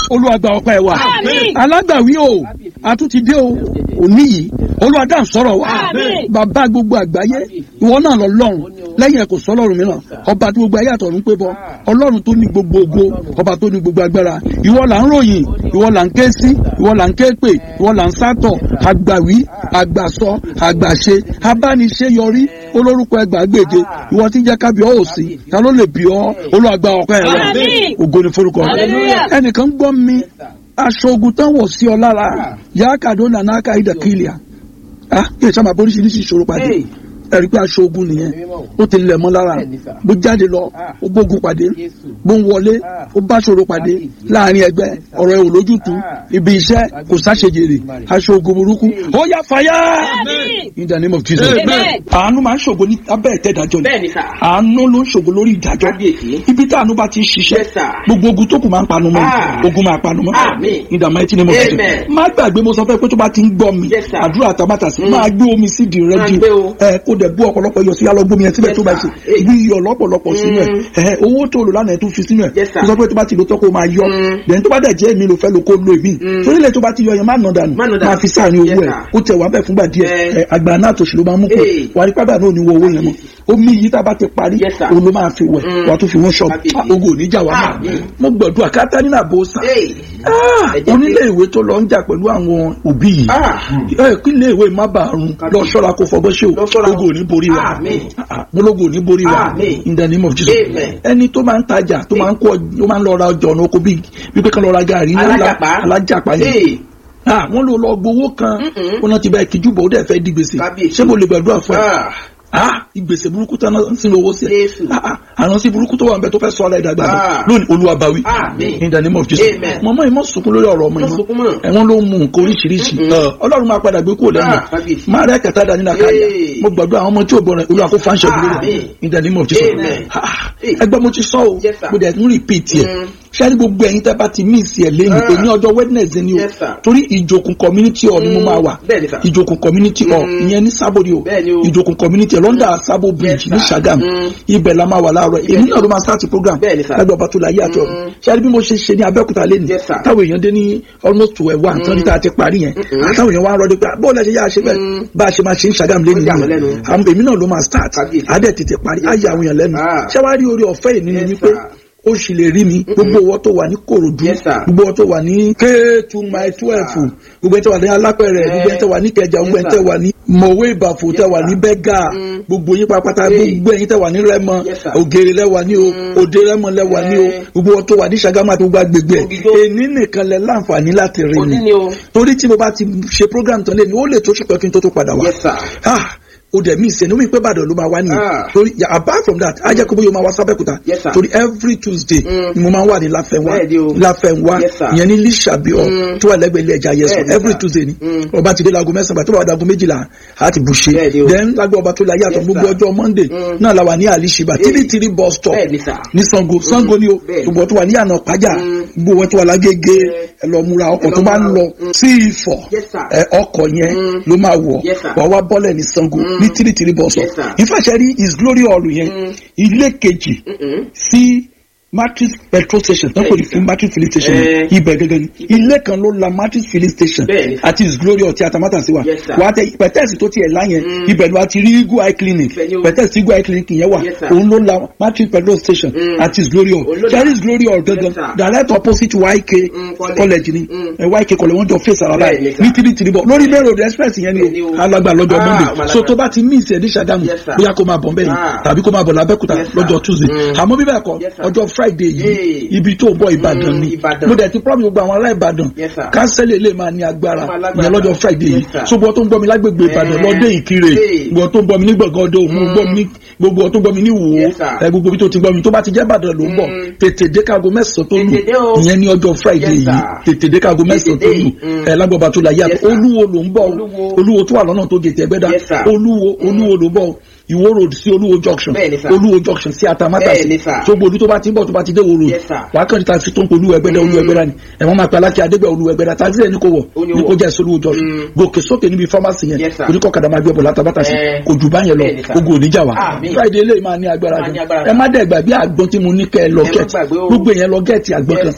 olúwa gba ọpẹ́ wa Àmín. alágbàwí o a tún ti dé o òní yìí olúwa dá ń sọ̀rọ̀ wa Àmín. bàbá gbogbo àgbáyé ìwọ náà lọ lọ́run lẹ́yìn ẹ̀ kò sọ ọlọ́run mìíràn ọba tí gbogbo ayé àtọ̀run pé bọ ọlọ́run tó ní gbogbo ògo ọba tó ní gbogbo agbára ìwọ là ń ròyìn ìwọ là ń ké sí ìwọ là ń ké pè ìwọ là ń sátọ̀ àgbàwí àgbàsọ àgbàṣe abániṣe yọrí olórúkọ ẹgbàágbèje ìwọ tí ń jẹ́ kábíọ́ òsì ta ló lè bí ọ olùwàgbà ọpẹ́ rẹ Àmín. ògo ni forúkọ rẹ Hallelujah. ẹnìkan gbọ́ mi aṣọ ogun tán wọ̀ sí ọ lára yàákàdó nànáka ìdàkìlìà ah yóò sábà oríṣiríṣi ìṣòro pàdé ẹ̀rí pé aṣọ ogun nìyẹn ó ti lẹ̀ mọ́ lára bó jáde lọ ó bógun pàdé bó ń wọlé ó bá ṣòro pàdé láàrin ẹgbẹ́ ọ̀rọ̀ ẹ̀ ò lójútu ibi iṣẹ́ kò sáṣejèrè aṣọ ogun burúkú ó yá fàyà Àmín. in the name of Jesus Amen. àánú máa ń ṣògo ní abẹ́ ìtẹ́dájọ́ ni bẹ́ẹ̀ni sà. àánú ló ń ṣògo lórí ìdájọ́ Kábíyèsí. ibi tí àánú bá ti ń ṣiṣẹ́ Yes, sir. gbogbo ogun tó kù máa ń panu mọ́ Ah. ogun máa panu mọ́ Àmín. in the mighty name of Jesus Amen. má gbàgbé mo sọ fẹ́ pé tó bá ti ń gbọ́ mi Yes, sir. àdúrà àtàmátà sí Mm. máa gbé omi sí di rẹ́dí Máa gbé o. ẹ kó dẹ̀ bú ọ̀pọ̀lọpọ̀ iyọ̀ sí yálọ́ gbómi ẹ síbẹ̀ Yes, tó bá ṣe sir. Hey. bí iyọ̀ lọ́pọ̀lọpọ̀ sínú ẹ̀ Mm. ẹ owó tó lò lánàá ẹ̀ tún fi sínú ẹ̀ Yes, sir. mo sọ pé tó bá ti lò tọ́ kó máa yọ Mm. dẹ̀ni tó bá dẹ̀ jẹ́ èmi ló fẹ́ lo kó lo èmi Mm. torí ilé tó bá ti yọ yẹn má nà dànù Má nà dànù. máa fi sáàrin Yes, owó ẹ̀ sir. ó tẹ̀ wá bẹ́ẹ̀ fúngbà díẹ̀ Eh. ẹ, àgbà náà tòṣì ló máa mú kó Hey. wà á rí pàdà náà ní wọ owó yẹn mọ́ omi yìí tá a bá ti parí Yes, sir. òun ló máa fi wẹ̀ Mm. wà á tún fi wọ́n ṣọ́ọ̀bù Kábíyèsí. Ah, ogun ò ní jà wá náà Àmín. mo gbọ̀dọ̀ àkátá nínú àbò sàn Hey. Ah, Ẹ jẹ́ onílé kí- ìwé tó lọ ń jà pẹ̀lú àwọn òbí yìí Ah. ẹ kí ilé ìwé má bàa run lọ ṣọ́ra kó fọgbọ́n ṣe Lọ o ṣọ́ra. ogun ò ní borí wa Àmín. Ah, mo lógun ò ní borí wa Àmín. in the name of Jesus Amen. ẹni tó máa ń tajà tó máa ń kó ọ- tó máa ń lọ ra ọjà ọ̀nà oko bíi wípé kan lọ ra gàrí ńlá Alájàpá. alájàpá yẹn Hey. Ah, wọ́n ló lọ gbowó kan Mm-mm. wọn náà ti bá ìkíjú bò ó dẹ̀ fẹ́ di gbèsè Kábíyèsí. ṣé mo lè gbàdúrà fún ẹ Ah. ah ìgbèsè burúkú tán náà ń sin owó sí ẹ Jésù. ah ah àrùn sí burúkú tó wà nbẹ tó fẹ́ sọ ọ́ láìdàgbà Ah. lónìí olúwa báwí Àmín. in the name of Jesus Amen. mọ̀mọ́ ìmọ̀ sunkún lórí ọ̀rọ̀ ọmọ Má sunkún ìmọ̀ mọ́. ẹ̀wọ̀n ló mú nǹkan oríṣiríṣi Mm-mm. Ẹ, ọlọ́run máa padà gbé kúrò lẹ́nu Ah, kábíyèsí. máa rẹ́ kẹta dání náà káyà Hey. mo gbàdúrà àwọn ọmọ tí ò gbọ́ràn olúwa kó fáńṣẹ́ Àmín. lórí in the name of Jesus Amen. Ah, Hey. ẹgbẹ́ mo ti sọ o Yes, sir. mo dẹ̀ tún repeat yẹ Mm. ṣáà ní gbogbo ẹ̀yin tẹ́ bá ti miss ẹ̀ lẹ́yìn Ah. èyí ọjọ́ Wednesday ni o Yes, sir. torí ìjòkun community hall ni mo Mm. máa wà Bẹ́ẹ̀ni, sir. ìjòkun community hall Mm. ìyẹn ní sábòdì o Bẹ́ẹ̀ni o. ìjòkun community hall lọ́ndà sábò bridge Yes, ní sir. Ṣàgámù Mm. ibẹ̀ la máa wà láàárọ̀ Ibẹ̀ èmi ni. náà ló máa start program Bẹ́ẹ̀ni, sir. lágbà ọba tó la yé àtọ̀ Mm. ṣáà bí mo ṣe ṣe ní Abẹ́òkúta lẹ́nu Yes, sir. táwọn èèyàn dé ní almost twelve one tán ní tá a ti parí yẹn Mm-mm. àtàwọn èèyàn wá ń rọdí pé bó lẹ ṣe yá ṣe bẹ́ẹ̀ Mm. bá a ṣe máa ṣe ń Ṣàgámù lẹ́nu Ó yà wọ́n yìí lẹ́nu. àwọn èmi náà ló máa start Kábíyèsí. adẹ̀ tètè parí á yà àwọn èèyàn lẹ́nu Ah. ṣé wàá rí orí ọ̀fẹ́ yìí nínú Yes, wípé sir. ó sì lè rí mi gbogbo owó tó wà ní Kòròdú Yes, sir. gbogbo owó tó wà ní k two my twelve sir. gbogbo ẹ̀ tó wà ní Alápẹ̀rẹ̀ gbogbo ẹ̀ tó wà ní Ìkẹjà gbogbo ẹ̀ tó wà ní Mọ̀wé Ìbàfò Yes, tẹ́ wà ní sir. Bẹ́gà Mm. gbogbo yín pápátá Hey. gbogbo ẹ̀yin tẹ́ wà ní Rẹ́mọ Yes, sir. Ògèrè lẹ́wà ní o Mm. Òde Rẹ́mọ lẹ́wà ní o Eh. gbogbo wọn tó wà ní Ṣàgámù àti gbogbo agbègbè ẹ̀ Ògìjó. èní nìkan lẹ láǹfààní láti rí Òní mi ni o. torí tí mo bá ti ṣe program tán lẹ́nu ó lè tó ṣùpẹ́ kí n tó tó padà wá Yes, sir. ah o dẹ̀ mí ìsẹ̀ ní omi pé Ìbàdàn ló máa wá nìyẹn Ah. torí yeah, apart from that ajẹ́ kó bóyá o máa wá sábẹ́kúta Yes, sir. torí every Tuesday Mm. ni mo máa ń wà ní Láfẹnwá Bẹ́ẹ̀ni o. Láfẹnwá Yes, sir. ìyẹn ní Lísàbíọ̀ Mm. tó wà lẹ́gbẹ̀ẹ́ ilé ẹja yẹsùn Bẹ́ẹ̀ni, every sir. Tuesday ni Mm. ọba ti dé láago mẹ́sàn-án tó bá wà dáago méjìlá á ti bù ṣe Bẹ́ẹ̀ni o. then lágbó ọba tó la yàtọ̀ Yes, gbogbo sir. ọjọ́ Monday Mm. náà la wà ní Àlìṣìbà Hey. tìrìtìrì bus stop Bẹ́ẹ̀ni, sir. ní Sango Sango ni o Bẹ́ẹ̀ni. gbogbo tó wà ní àná pàjá Mm. gbogbo wọn tó wà lágége Yeah. ẹ lọ múra ọkọ̀ Ẹ lọ tó bá ń múra. lọ Mm. sí Ifọ̀ Yes, sir. ẹ ọkọ̀ yẹn Mm. ló máa wọ̀ Yes, sir. wà wá bọ́lẹ̀ ní Sango Mm. ní tìrìtìrì bus stop Yes, sir. ìfàṣẹ rí is glory hall yẹn Mm. ilé kejì Mm-mm. sí matrix petrol station tó kò ní fún matrix filling station Eh. ibẹ̀ gẹ́gẹ́ ni ilé kan ló la matrix filling station Bẹ́ẹ̀ni. àti his glory ọtí atamátà sí wa Yes, sir. wà á tẹ pẹtẹsì tó tiẹ̀ láyẹn Mm. ibẹ̀ ni wà á ti rí eagle eye clinic Ibẹ̀ ni o. pẹtẹsì eagle eye clinic yẹn wà Yes, sir. òun ló la matrix petrol station Mm. àti his glory hall Òun ló la- ṣẹ́rí his glory hall Yes, gẹ́gẹ́ sir. direct opposite YK Mm, college. college ni Mm. ẹ YK college wọ́n jọ face ara Bẹ́ẹ̀ni, báyìí sir. ní tìrì tìrì bọ̀ lórí main road express yẹn Bẹ́ẹ̀ni ni o. o alagba lọ́jọ́ Ah, Monday Malaga. so tó bá ti miss ẹ̀ ní Ṣàgámù Yes, sir. bóyá kó máa bọ̀ nbẹ̀ yẹn Ah. tàbí kó máa bọ̀ lábẹ́kúta Yes, sir. lọ́jọ́ Tuesday Mm. àmọ́ bíbẹ̀ kọ́ Yes, sir. ọjọ́ Friday yìí Hey. ibi tó ń bọ̀ Ìbàdàn Mm, ni Ìbàdàn. mo dẹ̀ ti promise gbogbo àwọn ará Ìbàdàn Yes, sir. kánsẹ́lì lè máa ní agbára Ó máa lágbára. ìyẹn lọ́jọ́ Friday yìí Yes, sir. so gbọ́ tó ń gbọ́ mi lágbègbè Ìbàdàn Eh. lọ́dẹ Ìkirè Hey. gbọ́ tó ń gbọ́ mi ní gbọ̀ngàn ọdọ òmu Mm. gbọ́ mi ní gbogbo tó ń gbọ́ mi ní Ìwó Yes, sir. ẹ gbogbo bí tó ti gbọ́ mi tó bá ti jẹ́ Ìbàdàn ló ń bọ̀ Mm. tètè dé káago mẹ́sàn-án tó lù Tètè dé o. ìyẹn ní ọjọ́ Friday Yes, yìí sir. tètè dé káago mẹ́sàn-án tó dé. lù Mm. ẹ lágbàbà tó la yá Yes, sir. Olúwo ló ń bọ̀ Olúwo. Olúwo tó wà lọ́nà tó gètè Ẹgbẹ́dá Yes, sir. Olúwo Olúwo ló ń bọ̀ Ìwó road sí Olúwo junction Bẹ́ẹ̀ni, sir. Olúwo junction sí Atamátàsí Bẹ́ẹ̀ni, sir. tó gbòdú tó bá ti ń bọ̀ tó bá ti dé Ìwó road Yes, sir. wàá kàn ní taxi tó ń polú ẹgbẹ́dá olú ẹgbẹ́dá ni ẹ̀wọ̀n máa pe alákẹ́ adégbẹ́ olú ẹgbẹ́dá taxi ẹ̀ ní kò wọ̀ Ó ní ní kò wọ̀. jẹ́ ìsolúwo junction Mm. gòkè sókè níbi pharmacy yẹn Yes, sir. oníkọ̀kadà máa gbé ọ̀bọ̀ látàbátà sí Eh. kò jù báyẹn lọ Bẹ́ẹ̀ni, sir. ogun oníjà wa Àmín. Friday eléyìí máa ní agbára Máa ní gan agbára ẹ má dẹ̀ gbàgbé àgbọn tí mo ní kẹ́ ẹ lọ Ẹ má gẹ̀ẹ́tì gbàgbé o. gbogbo èèyàn lọ gẹ̀ẹ́tì àgbọn Yes, kan